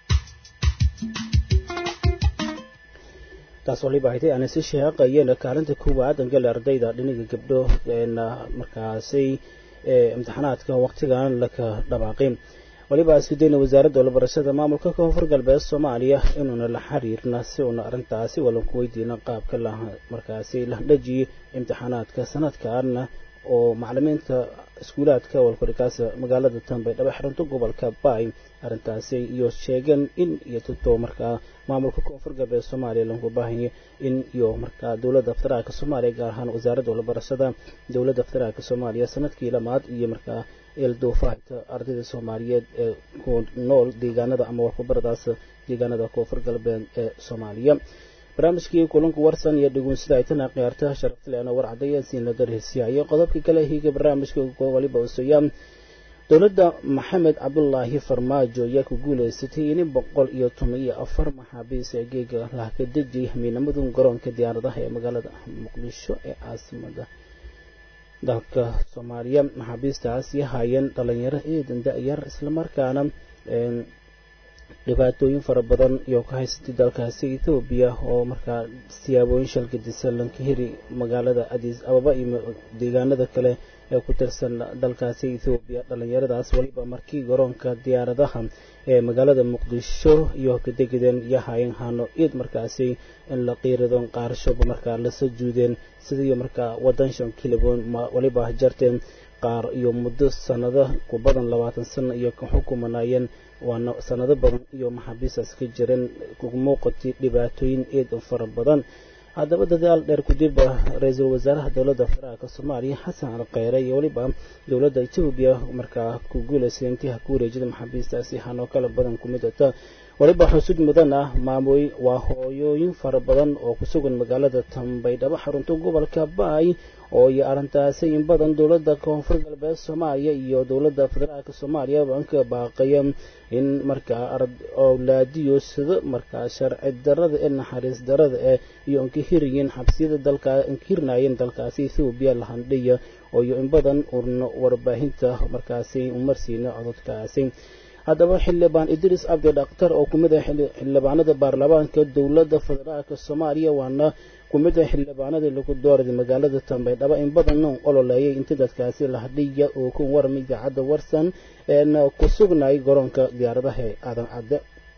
taas waliba haytay aan si sheeqayeen kaalinta koowaad angale ardayda dhinaga gabdho markaasay imtixaanaadka waqtigan laka dhawaaqay waliba isku dayna wasaaradda walabarashada maamulka koonfur galbeed soomaaliya inuuna la xiriirna si uuna arrintaasi walan ku weydiina qaabka la markaasi la dhajiyay imtixaanaadka sanadkaana oo macalimiinta iskuulaadka walkurikaas magaalada tanbaydhabo xarunta gobolka baay arrintaasi iyo sheegeen in iyo tuto markaa maamulka koonfur galbeed soomaaliya lagu baahanya in iyo markaa dowladda federaalka soomaaliya gaar ahaan wasaaradda walabarashada dowladda federaalka soomaaliya sanadkii lamaad iyo markaa eelduufahayta ardayda soomaaliyeed ee ku nool deegaanada ama warkubaradaas deegaanada koonfur galbeed ee soomaaliya barnaamijkii kulanka warsan iyo dhuguunsida ay tana khiyaartaha sharaftileena war caddeeya siin laga rehsiyayo qodobka kale higa barnaamijka waliba usaya dowladda maxamed cabdulaahi farmaajo ayaa ku guuleysatay in boqol iyo toban iyo afar maxaabiis ee geega lah ka dejiyay hamiinamadu garoonka diyaaradaha ee magaalada muqdisho ee caasimada dalka soomaaliya maxaabiistaasi haayeen dhalinyaro eedan da-yar islamarkaana dhibaatooyin fara badan iyo ka haysatay dalkaasi ethoobiya oo markaa siyaabooyin shalgadisa lanka heri magaalada adiis ababa iyo deegaanada kale ee ku tirsan dalkaasi ethoobiya dhalinyaradaas waliba markii garoonka diyaaradaha ee magaalada muqdisho iyo kadegideen iyo haayeen hano iid markaasi in la qiiradon qaarashoba markaa lasa juudeen sidii markaa wadan shan kiloboon waliba jarteen qaar iyo muddo sanado ku badan labaatan sano iyo ka xukumanayeen waana sanado badan iyo maxaabiistaas ka jireen muuqatay dhibaatooyin eed fara badan haddaba dadaal dheer kudib ra-iisul wasaaraha dowladda federaalka soomaaliya xasan alkheyre iyo weliba dowladda etoobiya markaa ku guuleysay intiha ku wareejida maxaabiistaasi hanoo kala badan ku mid ata waliba xusud mudan ah maamooy waa hooyooyin fara badan oo ku sugan magaalada tambaydhabo xarunta gobolka baay oo iyo arrintaasi in badan dowladda koonfur galbeed soomaaliya iyo dowladda federaalka soomaaliya banka baaqaya in markaa awlaadiyo sida markaa sharci darada ee naxariis darada ee iyo inkahiriyiin xabsiyada dalka inkahirnaayeen dalkaasi ethoobiya lahandhiya oo iyo in badan urno warbaahinta markaasi umarsiina cododkaasi haddaba xildhibaan idriis cabdi dhaktar oo ku mid ah xildhibaanada baarlamaanka dowladda federaalka soomaaliya waana ku mid ah xildhibaanadii lagu dooraday magaalada tambaydhaba in badanna ololeeyay inta dadkaasi lahadhiya oo ku warmay idaacadda warsan een ku sugnay garoonka diyaaradaha ee aadan cadde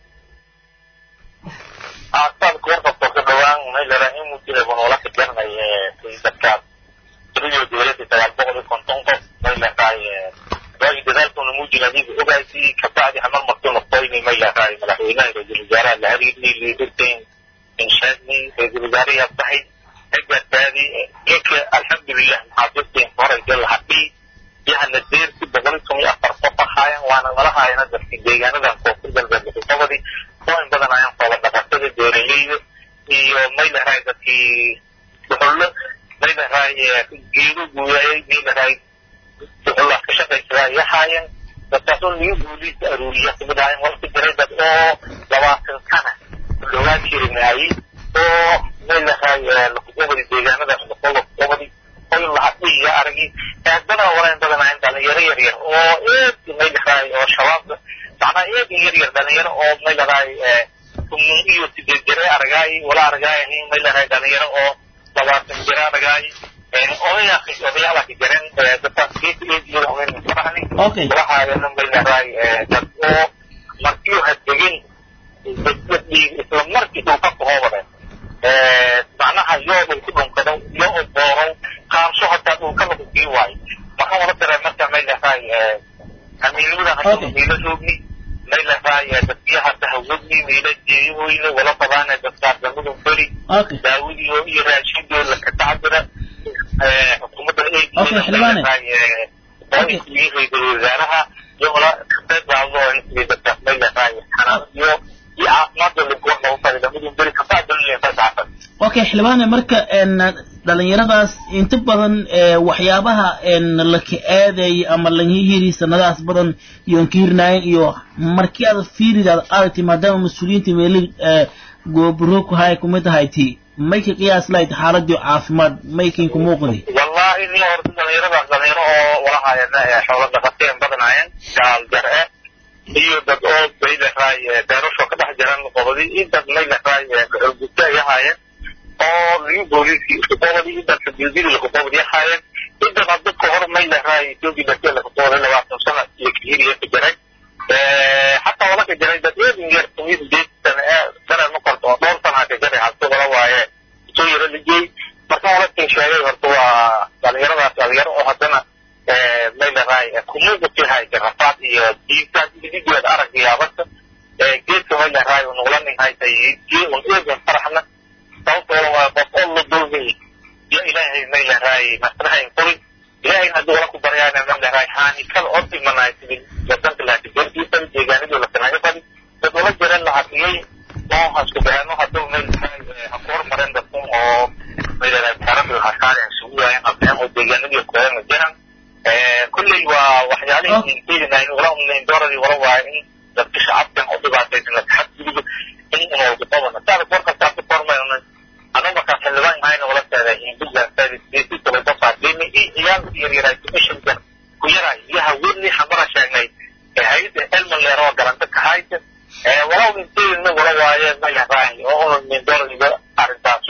aasaalku warqabka ka dhawaan meelarahin muu jira banoola ka garanay dadkaas tiriyo dowladda sagaal boqol iyo konton qof meelaraay waayo dadaalkuna muu jira adiga ogaasi kabacdi hamar martuu noqoyni meelaraay madaxweynaha ra-iisul wasaaraha la hariirni liidirteen inshaadni ra-iisul wasaaraha tahay hagaataadi eka alxamdulilah maxaabiisteen horayga lahadhii yahana deersi boqol iyo toban iyo afar qof ahaayan waana nala haayana dadkii deegaanadan koonfur galbeed muxuqabadii oo in badan ayaan qoola dhaqatada beeraleyda iyo maylahay dadkii dhuxullo maylahay geedo guuyaayay maylahay dhuxulla ka shaqaysadaa iyo haayeen dadkaasoo niga guuliisa aruuriya kamid ahayen warka jiray dad oo labaatan sana dhowaan jirinaayey oo maylahay lakuqobadi deegaanadaas lakuqobadi oy lahadhiya aragi dana walayn badan ahayn dhalinyaro yar yar oo eed maylahay oo shabaabka macnaa eedin yar yar dhalinyaro oo maylahay tumun iyo sideed jire aragaay wala aragaay maylahay dhalinyaro oo labaatan jire aragaay odaya odayaala ka jiren dadkaas geesa eediyada haween farahni waxaayana maylahay dad oo markiyo hadegin isla markii dhulka kahoobade macnaha yoobay ku dhunkada miila roogni mayla raaya dadkiyaha tahawudni miila jeeyahoyna wala qabaana dadkaas lamadun beri daawadiyo iyo raashidoo laka tacdira xukuumadda eegii ra-iisul wasaaraha iyo wala kabeedbaado intii dadkaas mayla raaya xanaanadiyo iyo caafimaadoo lagoorna u fadi lamadun beri kabaadallefasaafad okay xildhibaane marka dhalinyaradaas inta badan waxyaabaha laka aadayay ama laga hiri sanadahaas badan iyoon ka hirnaayen iyo markii aad fiiridaad aragtay maadaama mas-uuliyiinta meeli goobro ku hay kumid ahayti may ka qiyaas lahayd xaaladii caafimaad may kin ku muuqdi wallahi ni horta dhalinyaradaas dhalinyaro oo walahaayeen xoolo dhaqateen badanaayeen gaal jar-e iyo dad oo baylahaay beerasho ka dhex jiran qobadi iyo dad maylahaay gudta ay ahaayeen oo liu booliiskii iskuqobadi iyo dad sabiidili lakuqobadi ahaayeen intan dadka hor maylahaay ethiopia dadka lakuqobadi labaatan sana iyo kahiriya ka jiray xataa wala ka jiray dad eedin yar tumiid deed sana sana ma korto oo dhowr sana ka jiray halka wala waaye soo yaro ligey marka wala kin sheegay horta waa dhalinyaradaas dhalinyaro oo haddana maylahaay kumuuqati hayta rafaad iyo diintaas idigeed arag iyo abasa geedka maylahaay nugla nin haytay un eegan faraxna sababtooda waa qof oo la dulmay ya ilaahay maylahaay masrahayn furi ilaahay haddii wala ku baryaana maylahaay haani kala oo dhimanaay sidii wadanka laatigeentiisa deegaanadii la sanaayo fadi dad wala jiran la hadiyey oo hasku beeno hadduu maylahaay ha ku hormareen dadkun oo maylahaay taarada hasaaren sugu waayeen qabeen oo deegaanadii koona jiran kulley waa waxyaalihii fiirinayn wala umnayn dooradii wala waaye in dadka shacabkan u dhibaataysan la taxadgudub in inooguqabana saada goor kastaa ku kormayna anu markaa xildhibaan ahayna wala teeday hindugan service tobabafaadini iyo ciyaalka yaryaraay commissionkan ku yaray iyo haweenii xamara sheegnay hay-adda elman leer oo garanta ka haysa wala umintayna wala waaye mayahay oo unayn dooradiga arrintaasu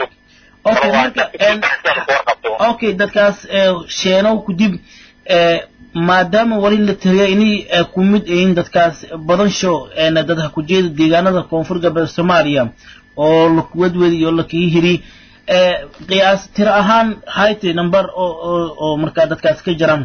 okay dadkaas sheenow kudib maadaama wali la tiriya inay ku mid yihiin dadkaas badansho dad ha ku jeeda deegaanada koonfur galbeed soomaaliya oo lakuwadwed iyo lakii hiri qiyaas tiro ahaan hayte number oo oo markaa dadkaas ka jiran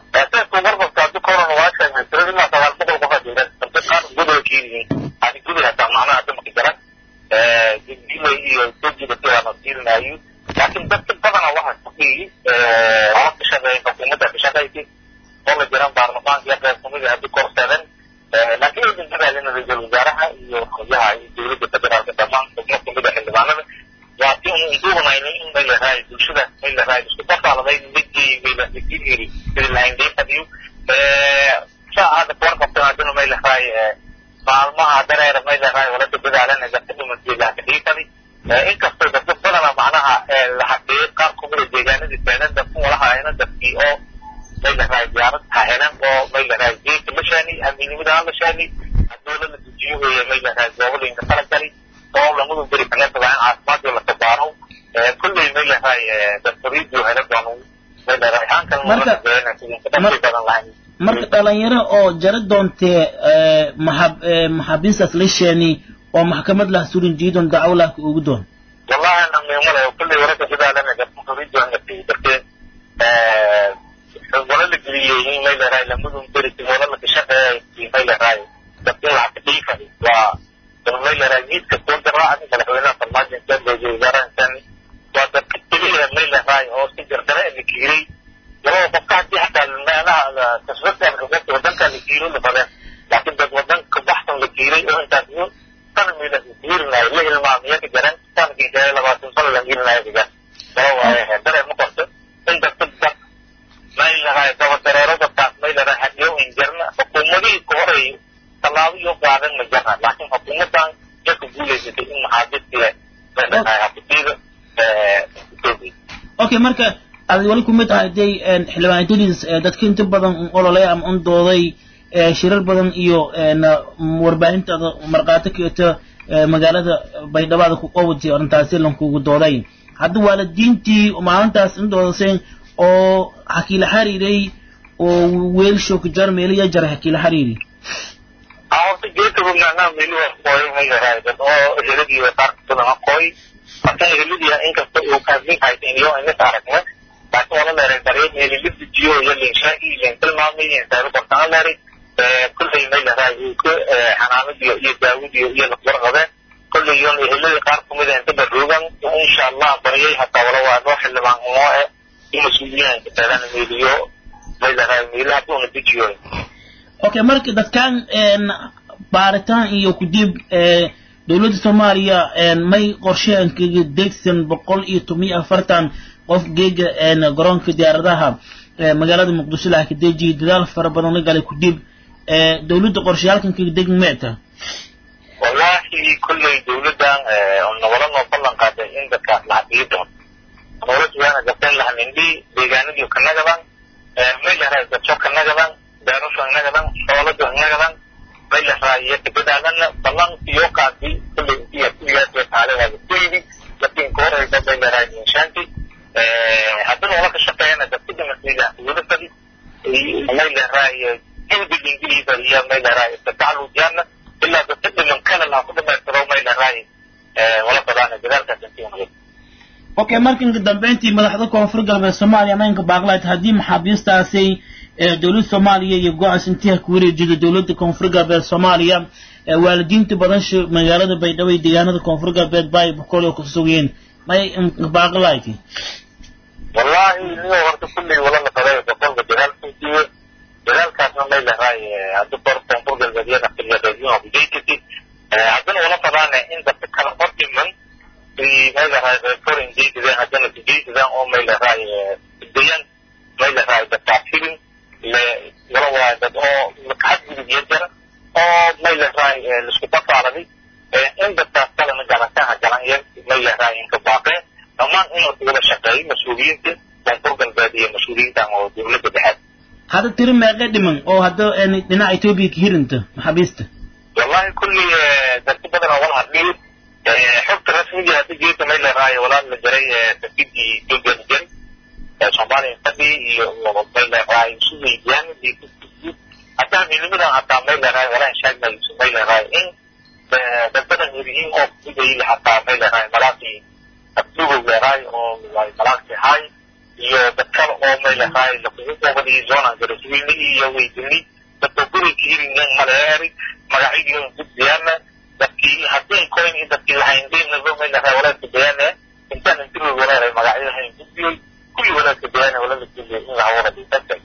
laakiin dadka badana waxa ku dhiyi wala ka shaqeeya xukuumadda ka shaqaysay oo la jiran baarlamaanka iyo qayb kamid ah korsadan laakiin idin dadaalina ra-iisul wasaaraha iyo xubnaha iyo dowladda federaalka dhammaan xubno kamid ah xildhibaanada waa si unu induubanayno in maylahaay bulshada maylahaay isku dafaaladay midii maylahairi sidii lahaynday fadhiyo saa hadda kuwan qabtan haddana maylahaay maalmaha dareera maylahaay wala ka dadaalana dadka dhumanteeda ka dhiifadi inkastoo dadka badana macnaha la xaqiiqay qaar kamida deegaanadii taagan dadku walahaayana dadkii oo maylahaay diyaarad hahelan oo maylahaay geedka la shaani amiinimada la shaani hadoola la dejiyo weeye maylahaay goobalinka kala gali oo lamadu beri kaga tagaan caafimaadyo la tabaaro kulley maylahaay dadfariidio hela doonu maylahaay haan kale badan lahayn marka dhalinyaro oo jara doontee maxab maxaabiistaas la sheeni oo maxkamad lah surin jiidon dacwo lah ugu doon wallahi namimale kulley waraka sidaalana dadfariidio ngati dartee wala la geliyey maylahaay lamadun beri wala la kashaqeeyay maylahaay dadka lacagta dhiifay waa maylahaay miidka soo garaaca madaxweynaha farmaajo intaan looga wasaaraha intaan waa dadka keliya maylahaay oo si jardare la kiiray labada qofka haddii xataa meelaha tasbadka wadanka la kiiro la fadeen laakiin dad wadanka baxsan la kiiray oo intaas sana mayla kiirinayo la hilmaamiya ka jaran sanadkii kale labaatan sano la kiirinayo kajan wala waaye dare ma qorto in dadka dad maylahaay dabadareero dadkaas maylahaay hadiyo in jarna xukuumadihii ka horeeyay tallaabo iyo qaadan ma jarna laakiin xukuumadan dadka guulaysatay in maxaabistiga maylahaay habutiida ethiopia okay marka aad wali kumid tahay day xildhibaan idris dadka inta badan un ololay ama un dooday shirar badan iyo warbaahintaada markhaati keeto magaalada baydhabaada ku qowatay arrintaasi lankugu dooday hadda waalidiintii maalintaas in doodaseen oo hakiila xariiray oo weelsho ku jar meeliya jara hakiila xariiri horta geedka bugnaanaa meeli waa qooy maylahaay dad oo eheladii qaar badan qooy marka eheladiia inkasta uu kaadmin haysan iyo inis aragna laakiin wala leeray dareen meeli la dejiyo iyo linshaagi len tilmaamay insaaro qortaan leeray kulley maylahay ka xanaanadiyo iyo daawadiyo iyo lawarqabeen kulley yoon ehelada qaar kumid a inta baroogan insha allah baryay hataa wala waa noo xildhibaan umoo eh in mas-uuliyiinka taagan meeliyo maylahay meelaha duuna dejiyo okay marka dadkan baaritaan iyo kudib dowladda soomaaliya may qorsheen kaga degsan boqol iyo toban iyo afartan qof geega garoonka diyaaradaha magaalada muqdisho laha ka dejiya dadaal fara badan la galay kudib dowladda qorshayaalkan kaga degin meeta wallahi kulley dowladdan nabala noo ballan qaaday in dadkaas la hadiyo doono noola sugaana gabteen lahanindhi deegaanadiyo ka nagadan maylahay dadso ka nagadan beerasho nagadan xoolado nagadan maylahay degadaadana ballan iyo qaadi kulley iyo kuliyaas taaledaada kuyidi laakiin koorayda maylahay inshaanti haddana wala ka shaqeeyana dadka dhimasayda dowladadi maylahay hindi ingiliisa iyo maylahay tatacalujana ilaa dadka dhiman kale laha ku dhamaystiro maylahay wala badaana dadaalkaas intii okay marka inka dambeyntii madaxda koonfur galbeed soomaaliya maynka baaqlayd haddii maxaabiistaasi dowladda soomaaliya iyo go-aas intiha ku wareejida dowladda koonfur galbeed soomaaliya waalidiinta badan magaalada baydhabo iyo deegaanada koonfur galbeed baay boqol oo ku sugayeen may baaqlayd wallahi niyo horta kulley wala la faday boqolka dadaalkiisiiyo dadaalkaasna may lahay haddi kor koonfur galbeedyada xilyadeedyo bijaykati haddana wala fadaane in dadka kala hor dhiman may lahay foreign jaysadeen haddana sijaysadaan oo may lahay dayan may lahay dadkaas filin wala waa dad oo xadgudub iyo jara oo may lahay laisku bafaaladay in dadkaas kalena galantaha galan may lahay inka baaqeen dhammaan inuu wada shaqeeyo mas-uuliyiinta koonfur galbeed iyo mas-uuliyiintan oo dowladda dhexeed hadda tiri meeqe dhiman oo hadda dhinaca etoobiya ka hirinta maxaabiista wallahi kulli dadka badan oo wala hadhiyo xogta rasmiga hadda jeeta may leerahay walaal la jaray safidii etoobiya la jaray soomaaliya fadhi iyo may leerahay suweydiyan hataa midnimadan hataa may leerahay walaan shaagmayso may leerahay in dad badan hiriyiin oo kudayla hataa may leerahay malaaqii abdugow leerahay oo malaaqti hay iyo dad kale oo may leerahay lakugu qoobadii zonan garasweyne iyo weydini dadka guriga hirinyan maleeri magacyadii gudbiyana dadkii haddii coin iyo dadkii lahayndeynaba may leerahay walaadka bayaane intaan intirood waleeray magacyadahayn gudbiyey kulli walaadka bayaane walala gudbiyey in la hawada dadka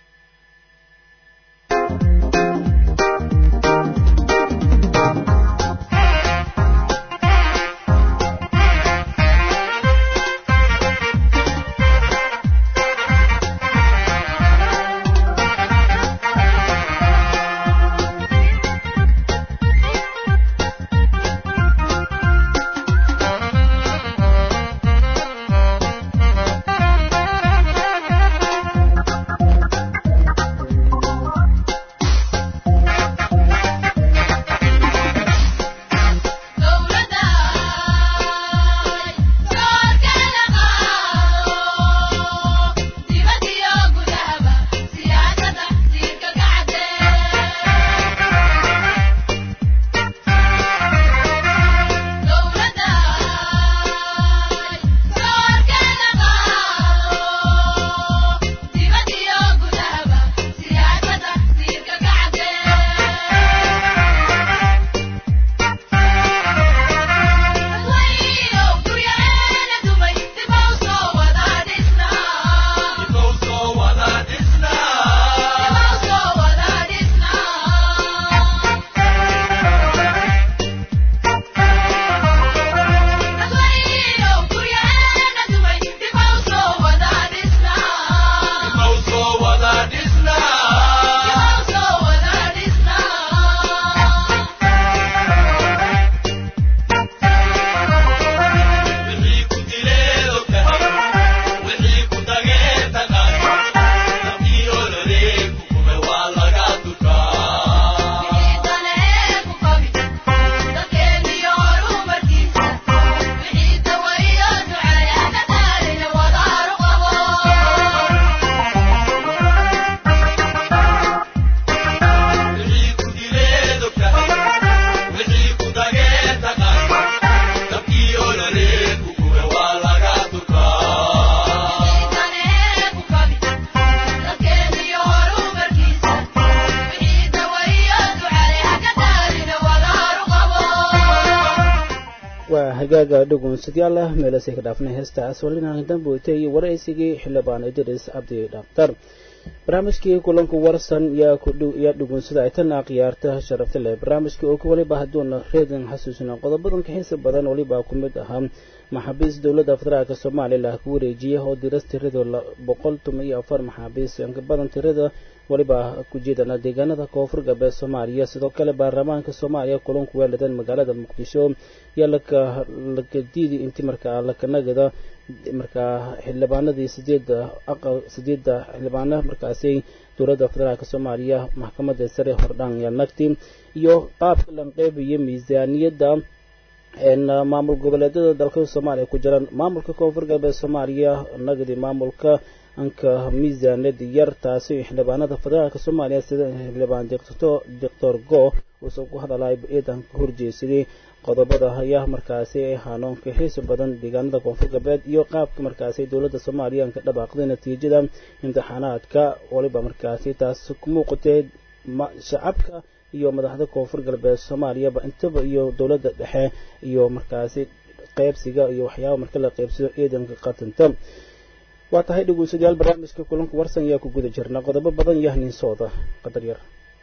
hagaaga dhugunsadayaal meelasay ka dhaafnay heestaas walina damboyta iyo waraysigii xildhibaan idris cabdi dhakhtar barnaamijkii kulanku warsan yaa yaa dhugunsada ay tan khiyaarta sharafta leh barnaamijkii oo waliba hadduuna reedan xasuusina qodobadan ka xiisa badan waliba ku mid ahaa maxaabiis dowladda federaalk soomaaliya lah ku wareejiyay oo diras tirada boqol toban iyo afar maxaabiis inka badan tirada waliba ku jeedana deegaanada koonfur galbeed soomaaliya sidoo kale baarlamaanka soomaaliya kulanku weeladeen magaalada muqdisho yaa laka laka diidi intii markaa lakanagada markaa xildhibaanadii sideeda aqal sideeda xildhibaana markaasi dowladda federaalk soomaaliya maxkamadda sare hordhaan yaa nagti iyo qaabka lanqeybiyo miisaaniyadda maamul goboleedyada dalka soomaaliya ku jiraan maamulka koonfur galbeed soomaaliya nagadi maamulka anka miisaaniyad yar taasi xildhibaanada federaalka soomaaliya sida xildhibaan doctor go uusan ku hadalay ciidan ka horjeesaday qodobada ayaa markaasi ay haanoonka xiisa badan deegaanada koonfur galbeed iyo qaabka markaasi dowladda soomaaliya ka dhabaaqday natiijada imtixaanaadka waliba markaasi taas ku muuqatay shacabka iyo madaxda koonfur galbeed soomaaliyaba intaba iyo dowladda dhexe iyo markaasi qeybsiga iyo waxyaaba marka la qeybsado ciidanka qatanta waa tahay dhegeystayaal barnaamijka kulanka warsan ayaa ku guda jirna qodobo badan yahnin sooda qadar yar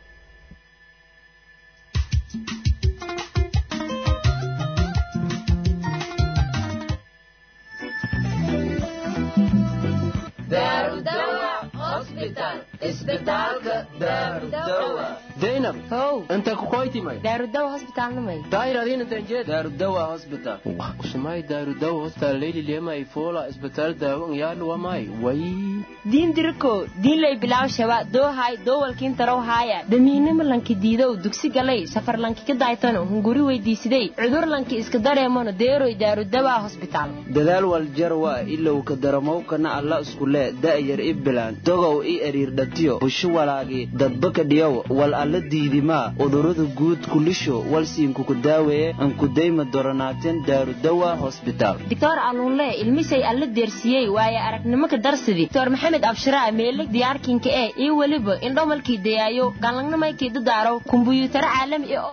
zainab how inta kukoytimay daarudawa hosbitaalnamay daahir adiina tanjee daarudawa hospital usumay daarudawa hospital leyli lema ifola isbitaal daawo ngyaadhu wamay way diin diriko diinlay bilaw shaba doohay doowalkiin tarow haaya damiinimo lanki diidow dugsi galay safar lanki ka daaytano hunguri weydiisiday cudur lanki iska dareemano deeroy daarudawa hosbitaal dadaal waljarwa ilow ka daramowkana alla iskule da'yar i bilaan dogow i eriirdhatiyo bushu walaagi dadbaka dhiyow wal alla diidimaa udurada guud kulisho walsiinkuku daaweeye ankudayma doronaateen daarudawa hosbitaal doctor aluunle ilmisay alla deersiyey waaye aragnimo ka darsidi doctor maxamed abshiraa meeleg diyaarkinka ee iyo weliba indhomalkii dayaayo galangnamaykii dadaaro kumbuyuutaro caalami oo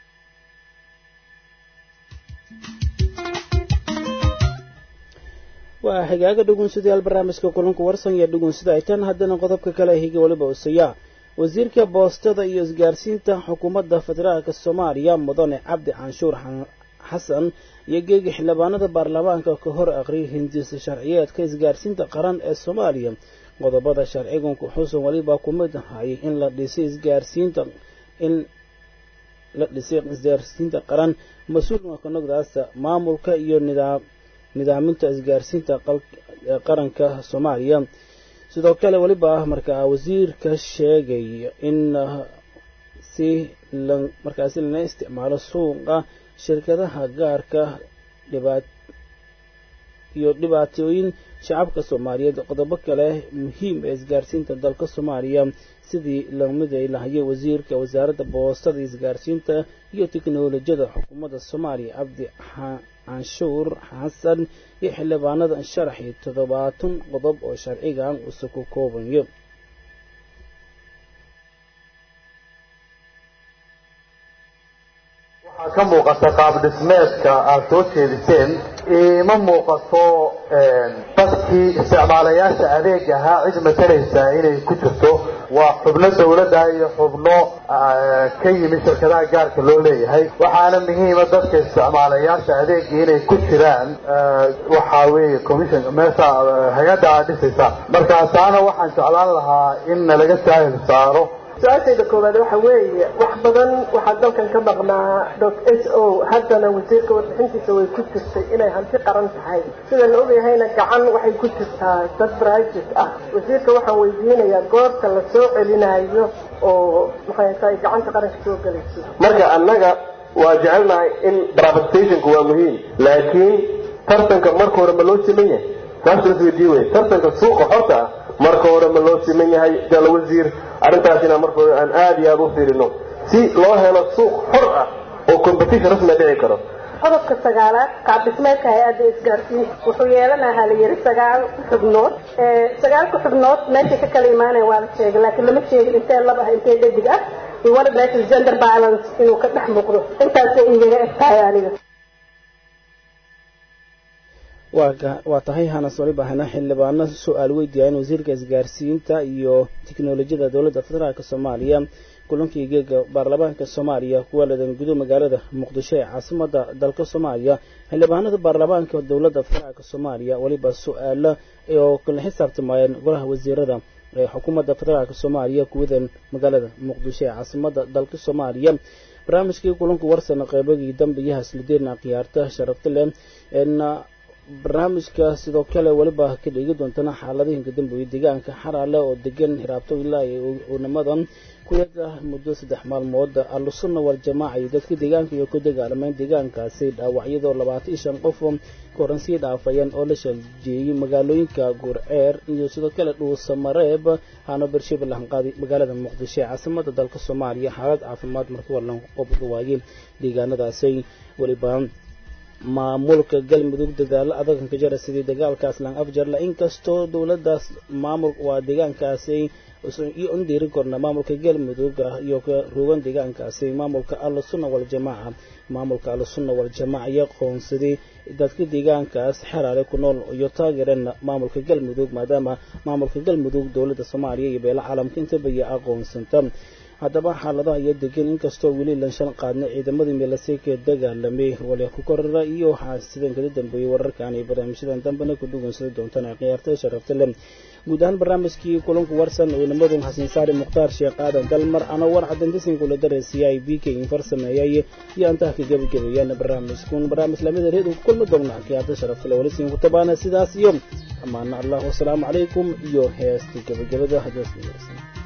waa xigaaga dhugunsadayaal barnaamijka kulanka warsan iyo dhugunsada ay tan haddana qodobka kale higa weliba usaya wasiirka boostada iyo isgaarsiinta xukuumadda federaalk soomaaliya mudane cabdi canshuur xasan iyo geegi xildhibaanada baarlamaanka ka hor aqriyay hindisa sharciyeedka isgaarsiinta qaran ee soomaaliya qodobada sharciganku xusan weliba ku mid ahay in la dhisay isgaarsiinta in la dhisay isgaarsiinta qaran mas-uulka kanogdaas maamulka iyo nidaam nidaaminta isgaarsiinta qaranka soomaaliya sidoo kale weliba markaa wasiirka sheegay in si markaasi lana isticmaalo suuqa shirkadaha gaarka dhibaat iyo dhibaatooyin shacabka soomaaliyeed qodobo kale muhiim ee isgaarsiinta dalka soomaaliya sidii la miday lahayay wasiirka wasaaradda boostada isgaarsiinta iyo teknolojiyada xukuumadda soomaaliya cabdi canshuur xasan iyo xildhibaanada sharaxi toddobaatan qodob oo sharcigan usa ku koobayo waxaa ka muuqata qaab dhismeedka aad soo jeediseen ima muuqato dadkii isticmaalayaasha adeeg ahaa cid matalaysa inay ku jirto waa xubno dawladda iyo xubno ka yimid shirkadaha gaarka loo leeyahay waxaana muhiima dadka isticmaalayaasha adeegii inay ku jiraan waxaa weeye commission meesha hay-adda aad dhisaysa markaasaana waxaan jeclaan lahaa in nalaga saahil saaro su-aashayda koowaad waxa weeye wax badan waxaa dalkan ka maqnaa dot s o haddana wasiirka warbixintiisa way ku jirtay inay hanti qaran tahay sida la ogyahayna gacan waxay ku jirtaa dad private ah wasiirka waxaan weydiinayaa goorta la soo celinayo oo maxay tahay gacanta qaranka soo gelayso marka annaga waa jecelnahay in privatization-ku waa muhiim laakiin tartanka marka hore ma loo siman yahay taas la isweydiin wey tartanka suuqa xorta ah marka hore ma loo siman yahay jala wasiir arrintaas inaan marka hore aan aada iyo aada u fiirino si loo helo suuq xor ah oo competition rasmiga dhici karo qodobka sagaalaad qaab dhismeedka hay-adda isgaarsiinta wuxuu yeelanahaa la yiri sagaal xubnood sagaalka xubnood meeshay ka kala imaanayan waa la sheegay laakiin lama sheegin intee lab ah intee dhadig ah wala meesha gender balance inuu ka dhex muuqdo intaasay igaga eg tahay aniga waa tahay hanas wali baahana xildhibaano su-aal weydiiyaan wasiirka isgaarsiinta iyo tiknolojiyada dowladda federaalk soomaaliya kulankii geega baarlamaanka soomaaliya kuwa ladan gudo magaalada muqdisho ee caasimada dalka soomaaliya xildhibaanada baarlamaanka dowladda federaalk soomaaliya weliba su-aalo oo kala xisaabtamayeen golaha wasiirada ee xukuumadda federaalk soomaaliya kuwadan magaalada muqdisho ee caasimada dalka soomaaliya barnaamijkii kulanku warsana qeybagii dambe iyo haslideerna khiyaarta sharafta leh barnaamijka sidoo kale weliba ka dhigi doontana xaaladahinka dambeeye deegaanka xaraale oo degan hiraabto ilaa uunamadan kuyada muddo saddex maalmood ahlusunna waljamaaca iyo dadka deegaanka iyo ku dagaalameen deegaankaasi dhaawacyadoo labaatan iyo shan qof ka horan sii dhaafayeen oo la shaljeeyey magaalooyinka guurceer iyo sidoo kale dhuusamareeb hano bershabe lahanqaadi magaalada muqdisho ee caasimada dalka soomaaliya xaalad caafimaad markii walan qobda waayeen deegaanadaasi weliba maamulka galmudug dadaalo adagan ka jara sidii dagaalkaas lang afjarla inkastoo dowladaas maamul waa deegaankaasi iyo un dhiirin korna maamulka galmudug iyo ruugan deegaankaasi maamulka ahlusunna waljamaaca maamulka ahlusunna waljamaaca iyo qoonsaday dadka deegaankaas xeraale ku nool iyo taageereen maamulka galmudug maadaama maamulka galmudug dowladda soomaaliya iyo beela caalamka intaba iyo aqoonsanta haddaba xaaladaha iyo degan inkastoo weli lanshan qaadna ciidamadii meelaseyka dagaalamay wali ku korara iyo waxaa sidan kada dambeeyey wararkan iyo barnaamijyadan dambena ku dhugansada doontaan khiyaarta sharafta leh guud ahaan barnaamijkii kulanku warsan ciidamadu xasan saari mukhtaar sheekh aadan dalmar anoo war cadantisin kula dareysiiyay b k infar sameeyay iyo antaha ka gebagabeeyaan barnaamijkun barnaamij lamida reed ku kulmi doona khiyaarta sharafta leh walisin ku tabaana sidaas iyo amaana allah wasalaamu calaykum iyo heesta gebagabada hadaas